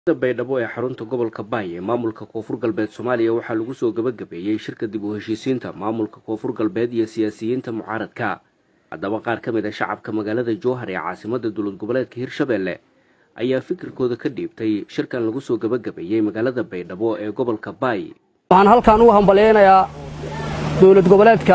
baydhabo ee xarunta gobolka baay ee maamulka koonfur galbeed soomaaliya waxaa lagu soo gabagabeeyey shirka dib u heshiisiinta maamulka koonfur galbeed iyo siyaasiyiinta mucaaradka haddaba qaar ka mid a shacabka magaalada jowhar ee caasimada dowlad goboleedka hirshabelle ayaa fikirkooda ka dhiibtay shirkan lagu soo gabagabeeyey magaalada baydhabo ee gobolka baay waxaan halkan ugu hambalyaynayaa dowlad goboleedka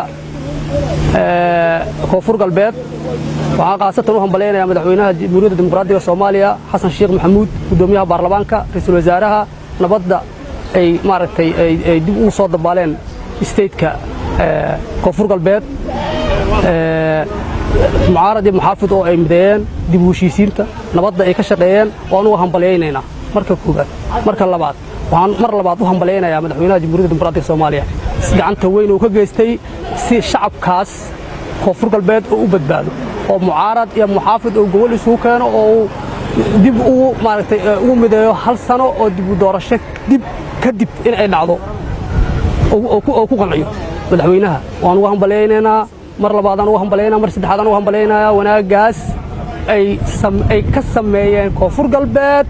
koonfur galbeed waxaan khaasatan u hambalyaynayaa madaxweynaha jamhuuriyadda dimuqraadiga soomaaliya xasan sheekh maxamuud guddoomiyaha baarlamaanka ra-iisul wasaaraha nabadda ay maaragtay ay dib ugu soo dabaaleen stateka koonfur galbeed mucaarad iyo muxaafid oo ay mideeyeen dib u heshiisiinta nabadda ay ka shaqeeyeen waan uga hambalyaynaynaa marka koowaad marka labaad waxaan mar labaad u hambalyaynayaa madaxweynaha jamhuuriyadda dimuqraadiga soomaaliya gacanta weyn uu ka geystay si shacabkaas koonfur galbeed oo u badbaado oo mucaarad iyo muxaafid oo gobol isugu keeno oo uu dib ugu maaragtay ugu mideeyo hal sano oo dib u doorasho dib kadib in ay dhacdo oo ku qanciyo madaxweynaha waan ugu hambalyaynaynaa mar labaadaan ugu hambalyaynaa mar saddexaadaan ugu hambalyaynayaa wanaaggaas ay ka sameeyeen koonfur galbeed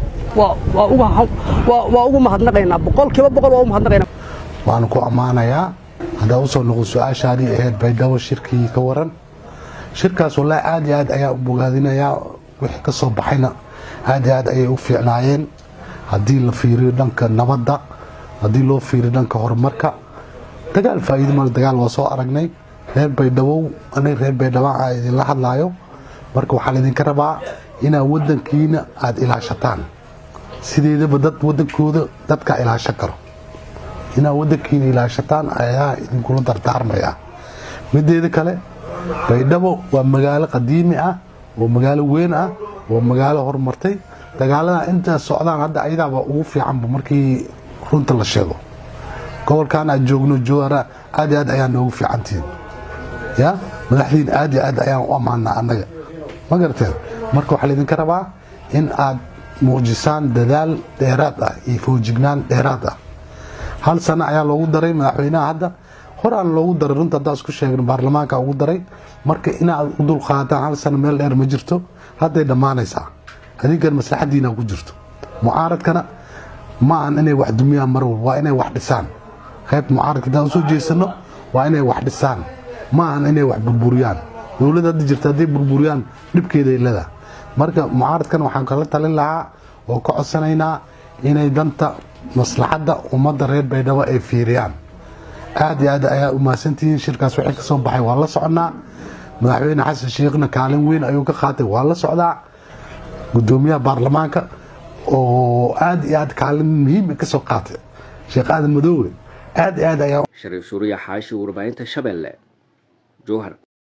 waa ugu mahadnaqaynaa boqolkiiba boqol waa u mahadnaqaynaa waxaan ku ammaanayaa haddaa u soo noqo su-aashaadii ahayd baydhabo shirkii ka waran shirkaas wallaahi aad iyo aad ayaa u bogaadinayaa wixii ka soo baxayna aad iyo aad ayay u fiicnaayeen haddii la fiiriyo dhanka nabadda haddii loo fiiriyo dhanka horumarka dagaal faa'iido mal dagaal waa soo aragnay reer baydhabow anay reer baydhabaan aa idinla hadlaayo marka waxaa laydinka rabaa inaad waddankiina aada ilaashataan sideedaba dad waddankooda dadkaa ilaashan karo inaad waddankiina ilaashataan ayaa idinkula dardaarmaya mideeda kale baydhabo waa magaalo qadiimi ah oo magaalo weyn ah oo magaalo horumartay dagaalada intaa socdaan hadda ayadaaba ugu fiicanba markii runta la sheego gobolkan aad joogno jowara aad iyo aad ayaa noogu fiicantihiin ya madaxdiin aad iyo aad ayaan u ammaanaa annaga ma garateen marka waxaa laydinka rabaa in aad muujisaan dadaal dheeraad ah iyo foojignaan dheeraad ah hal sano ayaa loogu daray madaxweynaha hadda horaan loogu daray runta haddaan isku sheegno baarlamaanka ugu daray marka inaad u dulqaataan hal sano meel dheer ma jirto hadday dhammaanaysaa adinkan maslaxadiina ku jirto mucaaradkana ma ahan inay wax dumiyaan mar walba waa inay wax dhisaan qaybta mucaaradka haddaan usoo jeesano waa inay wax dhisaan ma ahan inay wax burburiyaan dowladda hadda jirta hadday burburiyaan dhibkeeday leedahay marka mucaaradkana waxaan kala talin lahaa oo ka codsanaynaa inay danta maslaxadda ummadda reer baydhabo ay fiiriyaan aad iyo aad ayaa u mahadsantihiin shirkaas wixii ka soo baxay waa la soconnaa madaxweyne xasan sheekhna kaalin weyn ayuu ka qaatay waa la socdaa guddoomiyaha baarlamaanka oo aad iyo aad kaalin muhiima ka soo qaatay sheekh aadan madoowe aad iyo aad ayaa shariif suuriya xaashi warbaahinta shabeelle jowhar